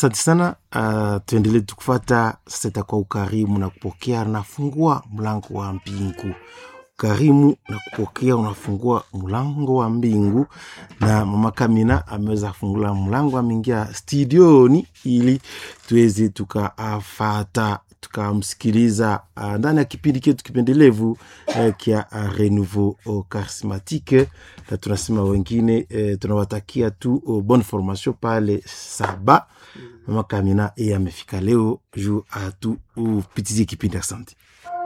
asante sana uh, tuendelee tukufata sasa itakuwa ukarimu na kupokea nafungua mlango wa mbingu ukarimu na kupokea unafungua mlango wa mbingu na mama kamina ameweza kufungula mlango ameingia studioni ili tuweze tukafata tukamsikiliza uh, ndani ya kipindi chetu kipendelevu uh, kia uh, renouveau uh, charismatique na tunasema wengine uh, tunawatakia tu uh, bonne formation pale saba mama kamina yeye amefika leo juu atu upitizie kipindi asante